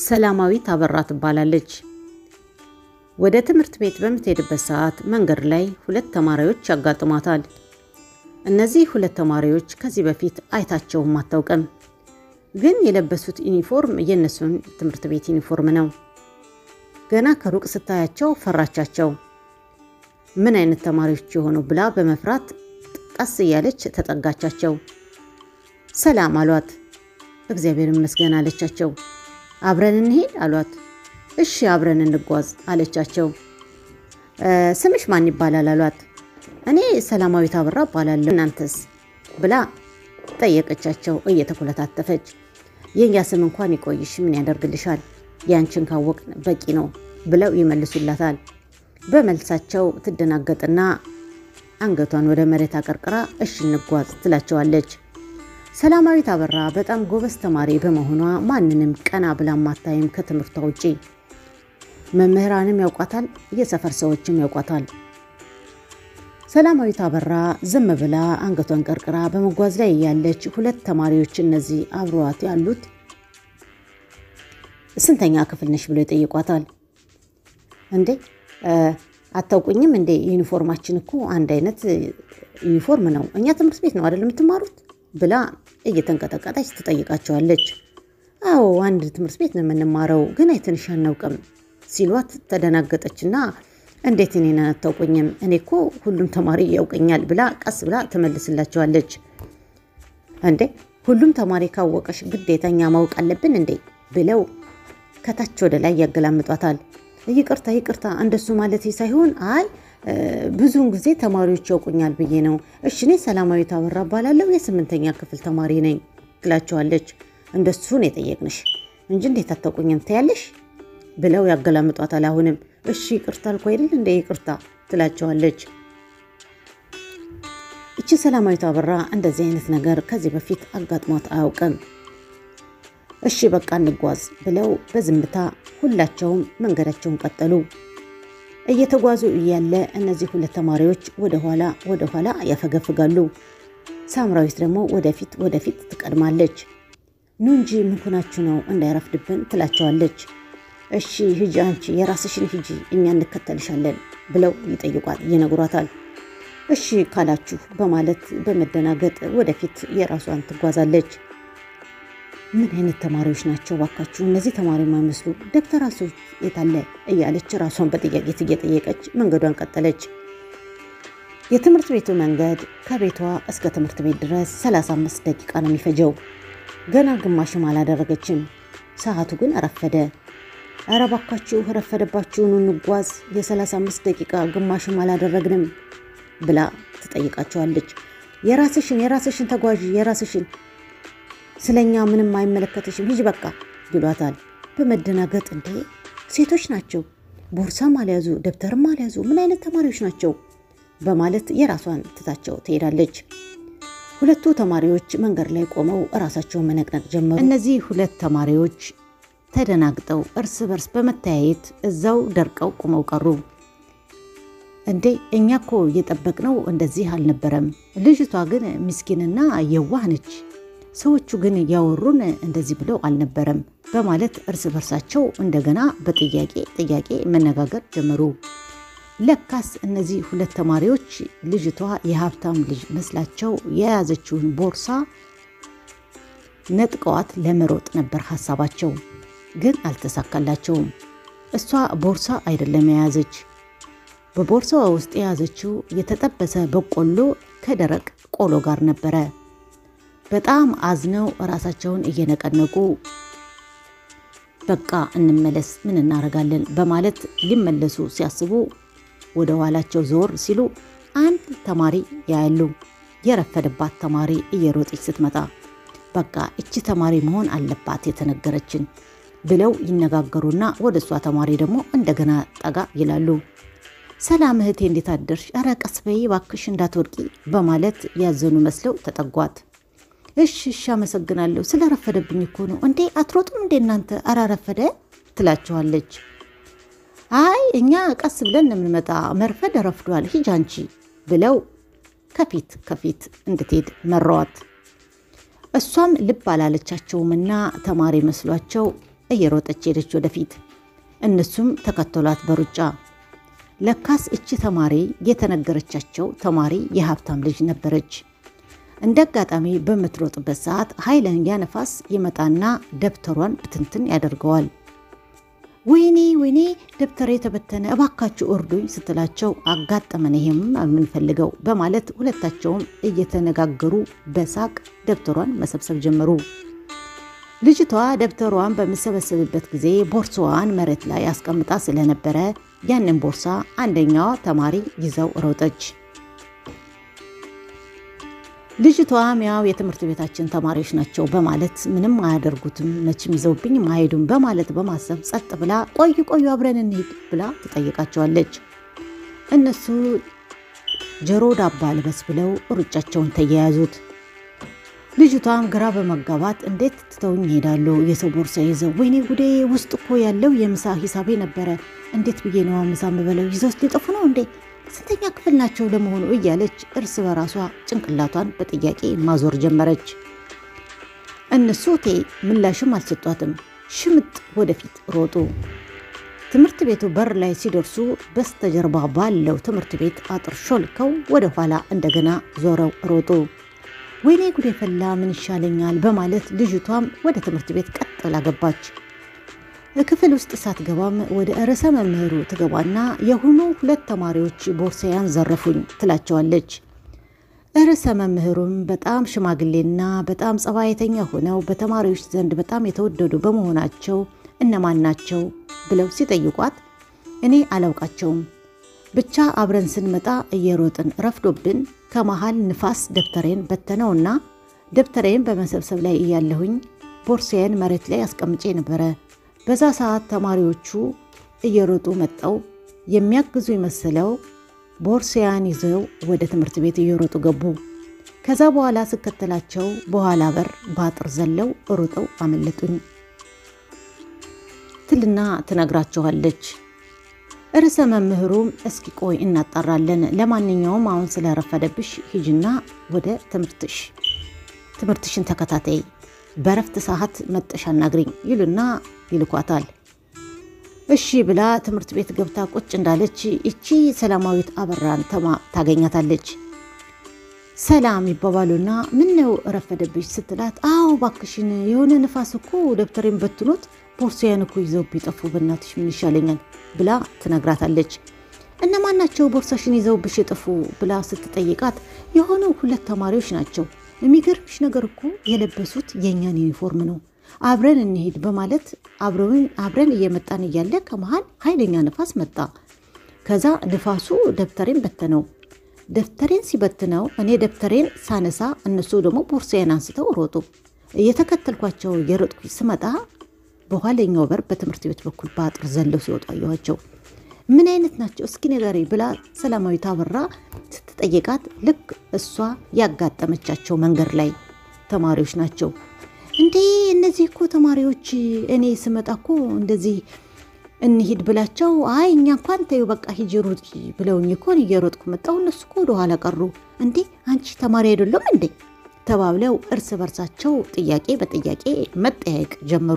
ሰላማዊት አበራ ትባላለች። ወደ ትምህርት ቤት በምትሄድበት ሰዓት መንገድ ላይ ሁለት ተማሪዎች ያጋጥሟታል። እነዚህ ሁለት ተማሪዎች ከዚህ በፊት አይታቸውም አታውቅም። ግን የለበሱት ዩኒፎርም የእነሱን ትምህርት ቤት ዩኒፎርም ነው። ገና ከሩቅ ስታያቸው ፈራቻቸው። ምን አይነት ተማሪዎች የሆኑ ብላ በመፍራት ቀስ እያለች ተጠጋቻቸው። ሰላም አሏት። እግዚአብሔር ይመስገን አለቻቸው። አብረን እንሄድ አሏት። እሺ አብረን እንጓዝ አለቻቸው። ስምሽ ማን ይባላል አሏት። እኔ ሰላማዊት አበራ እባላለሁ እናንተስ ብላ ጠየቀቻቸው እየተኮለታተፈች። የእኛ ስም እንኳን ይቆይሽ ምን ያደርግልሻል፣ ያንቺን ካወቅ በቂ ነው ብለው ይመልሱላታል። በመልሳቸው ትደናገጥና አንገቷን ወደ መሬት አቀርቅራ እሺ እንጓዝ ትላቸዋለች። ሰላማዊት አበራ በጣም ጎበዝ ተማሪ በመሆኗ ማንንም ቀና ብላ ማታይም ከትምህርቷ ውጪ። መምህራንም ያውቋታል፣ የሰፈር ሰዎችም ያውቋታል። ሰላማዊት አበራ ዝም ብላ አንገቷን ቀርቅራ በመጓዝ ላይ ያለች ሁለት ተማሪዎች እነዚህ አብረዋት ያሉት ስንተኛ ክፍል ነሽ ብሎ ይጠይቋታል። እንዴ አታውቁኝም እንዴ? ዩኒፎርማችን እኮ አንድ አይነት ዩኒፎርም ነው። እኛ ትምህርት ቤት ነው አይደል የምትማሩት? ብላ እየተንቀጠቀጠች ትጠይቃቸዋለች። አዎ አንድ ትምህርት ቤት ነው የምንማረው፣ ግን አይተንሽ አናውቅም ሲሏት ተደናገጠችና እንዴት እኔን አታውቁኝም? እኔ እኮ ሁሉም ተማሪ ያውቀኛል ብላ ቀስ ብላ ትመልስላቸዋለች። እንዴ ሁሉም ተማሪ ካወቀሽ ግዴታኛ ማወቅ አለብን እንዴ? ብለው ከታች ወደ ላይ ያገላምጧታል። ይቅርታ ይቅርታ፣ እንደሱ ማለት ሳይሆን አይ ብዙውን ጊዜ ተማሪዎች ያውቁኛል ብዬ ነው። እሺ እኔ ሰላማዊት አበራ እባላለሁ የስምንተኛ ክፍል ተማሪ ነኝ ትላቸዋለች። እንደሱ ነው የጠየቅንሽ እንጂ እንዴት አታውቁኝም ትያለሽ ብለው ያገላምጧታል። አሁንም እሺ ይቅርታ አልኩ አይደል እንደ ይቅርታ ትላቸዋለች። እቺ ሰላማዊት አበራ እንደዚህ አይነት ነገር ከዚህ በፊት አጋጥሟት አያውቅም። እሺ በቃ እንጓዝ ብለው በዝምታ ሁላቸውም መንገዳቸውን ቀጠሉ። እየተጓዙ እያለ እነዚህ ሁለት ተማሪዎች ወደኋላ ወደኋላ ያፈገፍጋሉ። ሳምራዊት ደግሞ ወደፊት ወደፊት ትቀድማለች። ኑ እንጂ ምን ሆናችሁ ነው እንዳይረፍድብን ትላቸዋለች። እሺ ሂጂ አንቺ የራስሽን ሂጂ እኛ እንከተልሻለን ብለው ይጠይቋል ይነግሯታል። እሺ ካላችሁ በማለት በመደናገጥ ወደፊት የራሷን ትጓዛለች። ምን አይነት ተማሪዎች ናቸው ባካችሁ? እነዚህ ተማሪ የማይመስሉ ደብተራቸው የታለ እያለች ራሷን በጥያቄ እየጠየቀች መንገዷን ቀጠለች። የትምህርት ቤቱ መንገድ ከቤቷ እስከ ትምህርት ቤት ድረስ 35 ደቂቃ ነው የሚፈጀው። ገና ግማሽም አላደረገችም። ሰዓቱ ግን ረፈደ። ኧረ ባካችሁ ረፈደባችሁን፣ እንጓዝ፣ የ35 ደቂቃ ግማሽም አላደረግንም ብላ ትጠይቃቸዋለች። የራስሽን የራስሽን ተጓዥ የራስሽን ስለኛ ምንም አይመለከትሽም ሂጂ በቃ ይሏታል። በመደናገጥ እንዴ ሴቶች ናቸው፣ ቦርሳም አልያዙ ደብተርም አልያዙ ምን አይነት ተማሪዎች ናቸው በማለት የራሷን ትታቸው ትሄዳለች። ሁለቱ ተማሪዎች መንገድ ላይ ቆመው እራሳቸውን መነቅነቅ ጀመሩ። እነዚህ ሁለት ተማሪዎች ተደናግጠው እርስ በርስ በመተያየት እዛው ደርቀው ቆመው ቀሩ። እንዴ እኛ እኮ እየጠበቅነው እንደዚህ አልነበረም። ልጅቷ ግን ምስኪንና የዋህ ነች ሰዎቹ ግን ያወሩን እንደዚህ ብለው አልነበረም በማለት እርስ በርሳቸው እንደገና በጥያቄ ጥያቄ መነጋገር ጀመሩ። ለካስ እነዚህ ሁለት ተማሪዎች ልጅቷ የሀብታም ልጅ መስላቸው የያዘችውን ቦርሳ ነጥቀዋት ለመሮጥ ነበር ሀሳባቸው፣ ግን አልተሳካላቸውም። እሷ ቦርሳ አይደለም የያዘች፣ በቦርሳዋ ውስጥ የያዘችው የተጠበሰ በቆሎ ከደረቅ ቆሎ ጋር ነበረ። በጣም አዝነው ራሳቸውን እየነቀነቁ በቃ እንመለስ ምን እናደርጋለን በማለት ሊመለሱ ሲያስቡ ወደ ኋላቸው ዞር ሲሉ አንድ ተማሪ ያያሉ። የረፈደባት ተማሪ እየሮጠች ስትመጣ በቃ እቺ ተማሪ መሆን አለባት የተነገረችን ብለው ይነጋገሩና ወደ እሷ ተማሪ ደግሞ እንደገና ጠጋ ይላሉ። ሰላም እህቴ እንዴት አደርሽ? ኧረ ቀስ በይ እባክሽ እንዳትወድቂ በማለት ያዘኑ መስለው ተጠጓት። እሺ እሺ አመሰግናለሁ። ስለረፈደብኝ እኮ ነው። እንዴ አትሮጡም እንዴ እናንተ? ኧረ ረፈደ ትላቸዋለች። አይ እኛ ቀስ ብለን የምንመጣ መርፈድ ረፍዷል፣ ሂጂ አንቺ ብለው ከፊት ከፊት እንድትሄድ መራዋት። እሷም ልብ አላለቻቸውምና ተማሪ መስሏቸው እየሮጠች ሄደች ወደፊት። እነሱም ተከተሏት በሩጫ። ለካስ እቺ ተማሪ የተነገረቻቸው ተማሪ የሀብታም ልጅ ነበረች። እንደ አጋጣሚ በምትሮጥበት ሰዓት ኃይለኛ ነፋስ ይመጣና ደብተሯን ብትንትን ያደርገዋል። ወይኔ ወይኔ ደብተሬ የተበተነ እባካችሁ እርዱኝ ስትላቸው አጋጠመን ይሄም የምንፈልገው በማለት ሁለታቸውም እየተነጋገሩ በሳቅ ደብተሯን መሰብሰብ ጀመሩ። ልጅቷ ደብተሯን በምሰበስብበት ጊዜ ቦርሳዋን መሬት ላይ አስቀምጣ ስለነበረ ያንን ቦርሳ አንደኛዋ ተማሪ ይዘው ሮጠች። ልጅቷም ያው የትምህርት ቤታችን ተማሪዎች ናቸው በማለት ምንም አያደርጉትም መቼም ይዘውብኝ አይሄዱም በማለት በማሰብ ጸጥ ብላ ቆዩ ቆዩ አብረን እንሂድ ብላ ትጠይቃቸዋለች። እነሱ ጆሮ ዳባ ልበስ ብለው ሩጫቸውን ተያያዙት። ልጅቷም ግራ በመጋባት እንዴት ትተውኝ ይሄዳሉ? የሰው ቦርሳ ይዘው ወይኔ ጉዴ! ውስጥ እኮ ያለው የምሳ ሂሳቤ ነበረ። እንዴት ብዬ ነዋ ምሳ ምበለው? ይዘውስ ሊጠፉ ነው እንዴ? ስንተኛ ክፍል ናቸው ለመሆኑ? እያለች እርስ በራሷ ጭንቅላቷን በጥያቄ ማዞር ጀመረች። እነሱ ቴ ምላሽም አልሰጧትም። ሽምጥ ወደፊት ሮጡ። ትምህርት ቤቱ በር ላይ ሲደርሱ በስተጀርባ ባለው ትምህርት ቤት አጥር ሾልከው ወደ ኋላ እንደገና ዞረው ሮጡ። ወይኔ ጉዴ ፈላ፣ ምን ይሻለኛል በማለት ልጅቷም ወደ ትምህርት ቤት ቀጥ ብላ ገባች። ክፍል ውስጥ ሳትገባም ወደ ርዕሰ መምህሩ ትገባና የሆኑ ሁለት ተማሪዎች ቦርሳያን ዘረፉኝ ትላቸዋለች። ርዕሰ መምህሩም በጣም ሽማግሌና በጣም ጸባይተኛ ሆነው በተማሪዎች ዘንድ በጣም የተወደዱ በመሆናቸው እነማን ናቸው ብለው ሲጠይቋት እኔ አላውቃቸውም ብቻ አብረን ስንመጣ እየሮጥን ረፍዶብን ከመሃል ንፋስ ደብተሬን በተነውና ደብተሬን በመሰብሰብ ላይ እያለሁኝ ቦርሳዬን መሬት ላይ አስቀምጬ ነበረ። በዛ ሰዓት ተማሪዎቹ እየሮጡ መጠው የሚያግዙ የመሰለው ቦርሳያን ይዘው ወደ ትምህርት ቤት እየሮጡ ገቡ። ከዛ በኋላ ስከተላቸው በኋላ በር በአጥር ዘለው ሩጠው አመለጡኝ ትልና ትነግራቸዋለች። ርዕሰ መምህሩም እስኪ ቆይ እናጣራለን፣ ለማንኛውም አሁን ስለረፈደብሽ ሂጅና ወደ ትምህርትሽ ትምህርትሽን ተከታታይ በረፍት ሰዓት መጠሽ አናግሪኝ ይሉና ይልኳታል። እሺ ብላ ትምህርት ቤት ገብታ ቁጭ እንዳለች እቺ ሰላማዊት አበራን ተማ ታገኛታለች። ሰላም ይባባሉና ምን ነው ረፈደብሽ ስትላት፣ አዎ ባክሽን የሆነ ንፋስ እኮ ደብተሬን በትኖት ቦርሳዬን እኮ ይዘው ቢጠፉ በእናትሽ ምን ይሻለኛል ብላ ትነግራታለች። እነማን ናቸው ቦርሳሽን ይዘውብሽ የጠፉ ብላ ስትጠይቃት የሆኑ ሁለት ተማሪዎች ናቸው። የሚገርምሽ ነገር እኮ የለበሱት የእኛን ዩኒፎርም ነው። አብረን እንሄድ በማለት አብረን እየመጣን እያለ ከመሃል ኃይለኛ ንፋስ መጣ። ከዛ ንፋሱ ደብተሬን በተነው። ደብተሬን ሲበትነው እኔ ደብተሬን ሳነሳ እነሱ ደግሞ ቦርሳዬን አንስተው ሮጡ። እየተከተልኳቸው የሮጥኩ ስመጣ በኋለኛው በር በትምህርት ቤት በኩል በአጥር ዘለው ሲወጡ አየኋቸው። ምን አይነት ናቸው እስኪ ንገሪ ብላ ሰላማዊት አበራ ስትጠይቃት ልክ እሷ ያጋጠመቻቸው መንገድ ላይ ተማሪዎች ናቸው። እንዴ እነዚህ እኮ ተማሪዎች እኔ ስመጣ እኮ እንደዚህ እንሂድ ብላቸው አይ እኛ እንኳን ተይው በቃ ሂጂ ሩጥ ብለውኝ እኮ እየሮጥኩ መጣሁ። እነሱ እኮ ወደኋላ ቀሩ። እንዴ አንቺ ተማሪ አይደለም እንዴ ተባብለው እርስ በርሳቸው ጥያቄ በጥያቄ መጠያየቅ ጀመሩ።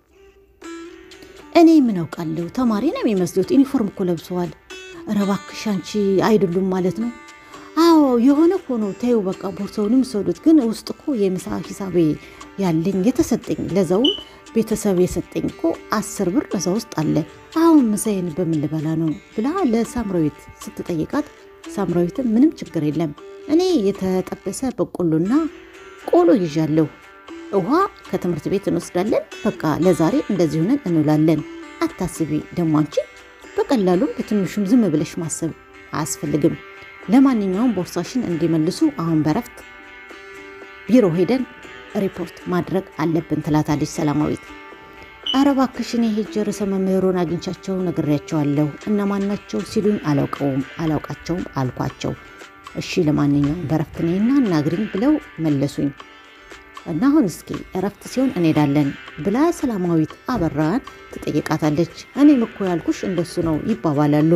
እኔ ምን አውቃለሁ ተማሪ ነው የሚመስሉት፣ ዩኒፎርም እኮ ለብሰዋል። ኧረ እባክሽ አንቺ አይደሉም ማለት ነው። አዎ የሆነ ሆኖ ተይው በቃ ቦርሳውንም ሰዱት። ግን ውስጥ እኮ የምሳ ሂሳቤ ያለኝ የተሰጠኝ ለዛውም ቤተሰብ የሰጠኝ እኮ አስር ብር እዛ ውስጥ አለ። አሁን ምሳዬን በምን ልበላ ነው ብላ ለሳምራዊት ስትጠይቃት፣ ሳምራዊትም ምንም ችግር የለም እኔ የተጠበሰ በቆሎና ቆሎ ይዣለሁ ውሃ ከትምህርት ቤት እንወስዳለን። በቃ ለዛሬ እንደዚህ ሆነን እንውላለን። አታስቢ ደግሞ አንቺ በቀላሉም በትንሹም ዝም ብለሽ ማሰብ አያስፈልግም። ለማንኛውም ቦርሳሽን እንዲመልሱ አሁን በረፍት ቢሮ ሄደን ሪፖርት ማድረግ አለብን ትላታለች ሰላማዊት። ኧረ እባክሽ እኔ ሄጄ ርዕሰ መምህሩን አግኝቻቸው ነግሬያቸዋለሁ። እነማን ናቸው ሲሉኝ አላውቀውም አላውቃቸውም አልኳቸው። እሺ ለማንኛውም በረፍት ነይና እናግሪኝ ብለው መለሱኝ። እና አሁን እስኪ እረፍት ሲሆን እንሄዳለን ብላ ሰላማዊት አበራን ትጠይቃታለች። እኔም እኮ ያልኩሽ እንደሱ ነው ይባባላሉ።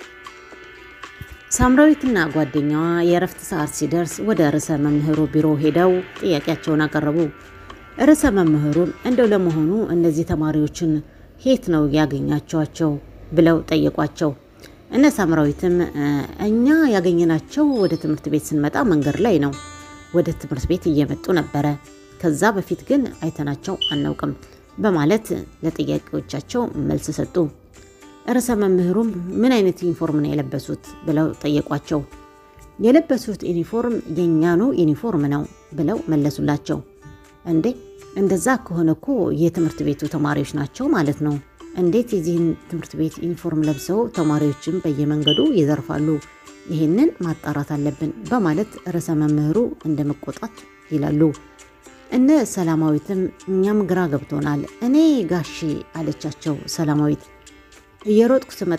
ሳምራዊትና ጓደኛዋ የእረፍት ሰዓት ሲደርስ ወደ ርዕሰ መምህሩ ቢሮ ሄደው ጥያቄያቸውን አቀረቡ። ርዕሰ መምህሩን እንደው ለመሆኑ እነዚህ ተማሪዎችን የት ነው ያገኛቸዋቸው ብለው ጠየቋቸው። እነ ሳምራዊትም እኛ ያገኘናቸው ወደ ትምህርት ቤት ስንመጣ መንገድ ላይ ነው። ወደ ትምህርት ቤት እየመጡ ነበረ። ከዛ በፊት ግን አይተናቸው አናውቅም በማለት ለጥያቄዎቻቸው መልስ ሰጡ። ርዕሰ መምህሩም ምን አይነት ዩኒፎርም ነው የለበሱት ብለው ጠየቋቸው። የለበሱት ዩኒፎርም የእኛኑ ዩኒፎርም ነው ብለው መለሱላቸው። እንዴ እንደዛ ከሆነ እኮ የትምህርት ቤቱ ተማሪዎች ናቸው ማለት ነው። እንዴት የዚህን ትምህርት ቤት ዩኒፎርም ለብሰው ተማሪዎችን በየመንገዱ ይዘርፋሉ? ይህንን ማጣራት አለብን በማለት ርዕሰ መምህሩ እንደ መቆጣት ይላሉ። እነ ሰላማዊትም እኛም ግራ ገብቶናል። እኔ ጋሺ አለቻቸው ሰላማዊት እየሮጥኩ ስመጣ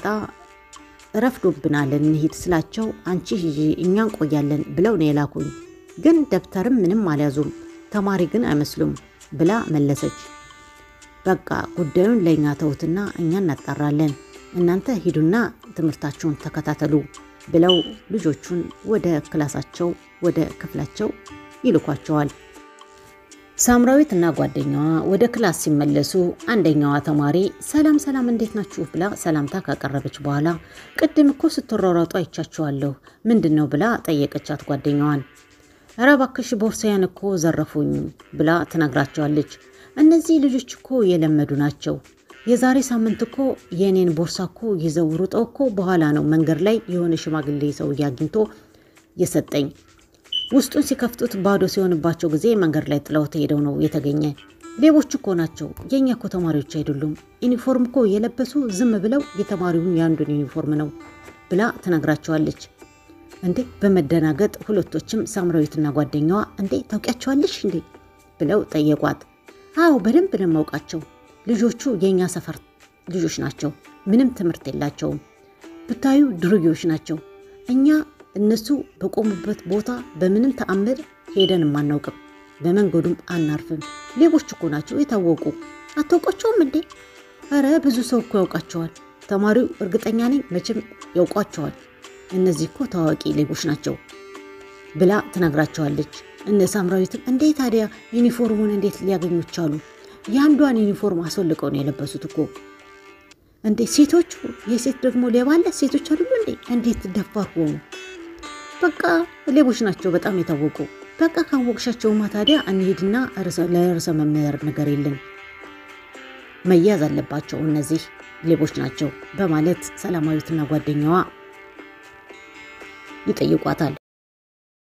ረፍዶብናል እንሂድ ስላቸው አንቺ ሂጂ እኛ እንቆያለን ብለው ነው የላኩኝ። ግን ደብተርም ምንም አልያዙም፣ ተማሪ ግን አይመስሉም ብላ መለሰች። በቃ ጉዳዩን ለእኛ ተውትና እኛ እናጣራለን፣ እናንተ ሂዱና ትምህርታችሁን ተከታተሉ ብለው ልጆቹን ወደ ክላሳቸው ወደ ክፍላቸው ይልኳቸዋል። ሳምራዊት እና ጓደኛዋ ወደ ክላስ ሲመለሱ አንደኛዋ ተማሪ ሰላም ሰላም እንዴት ናችሁ ብላ ሰላምታ ካቀረበች በኋላ ቅድም እኮ ስትሯሯጡ አይቻችኋለሁ ምንድን ነው ብላ ጠየቀቻት ጓደኛዋን። ኧረ እባክሽ ቦርሳዬን እኮ ዘረፉኝ ብላ ትነግራቸዋለች። እነዚህ ልጆች እኮ የለመዱ ናቸው። የዛሬ ሳምንት እኮ የእኔን ቦርሳ እኮ ይዘው ሩጠው እኮ በኋላ ነው መንገድ ላይ የሆነ ሽማግሌ ሰውዬ አግኝቶ የሰጠኝ ውስጡን ሲከፍቱት ባዶ ሲሆንባቸው ጊዜ መንገድ ላይ ጥለውት ሄደው ነው የተገኘ። ሌቦች እኮ ናቸው፣ የእኛ እኮ ተማሪዎች አይደሉም። ዩኒፎርም እኮ የለበሱ ዝም ብለው የተማሪውን የአንዱን ዩኒፎርም ነው ብላ ትነግራቸዋለች። እንዴ በመደናገጥ ሁለቶችም ሳምራዊትና ጓደኛዋ እንዴ ታውቂያቸዋለሽ እንዴ ብለው ጠየቋት። አዎ በደንብ ነው የማውቃቸው። ልጆቹ የእኛ ሰፈር ልጆች ናቸው። ምንም ትምህርት የላቸውም። ብታዩ ድርጊዎች ናቸው። እኛ እነሱ በቆሙበት ቦታ በምንም ተአምር ሄደን አናውቅም። በመንገዱም አናርፍም። ሌቦች እኮ ናቸው የታወቁ። አታውቋቸውም እንዴ? ኧረ ብዙ ሰው እኮ ያውቃቸዋል። ተማሪው እርግጠኛ ነኝ መቼም ያውቋቸዋል። እነዚህ እኮ ታዋቂ ሌቦች ናቸው ብላ ትነግራቸዋለች። እነ ሳምራዊትም እንዴ ታዲያ ዩኒፎርሙን እንዴት ሊያገኙ ቻሉ? የአንዷን ዩኒፎርም አስወልቀው ነው የለበሱት እኮ እንዴ! ሴቶቹ የሴት ደግሞ ሌባ አለ። ሴቶች አይደሉ እንዴ? እንዴት ደፋር ሆኑ? በቃ ሌቦች ናቸው፣ በጣም የታወቁ። በቃ ካወቅሻቸውማ ታዲያ እንሂድና ለርዕሰ መምህር ነገር የለን መያዝ አለባቸው፣ እነዚህ ሌቦች ናቸው በማለት ሰላማዊትና ጓደኛዋ ይጠይቋታል።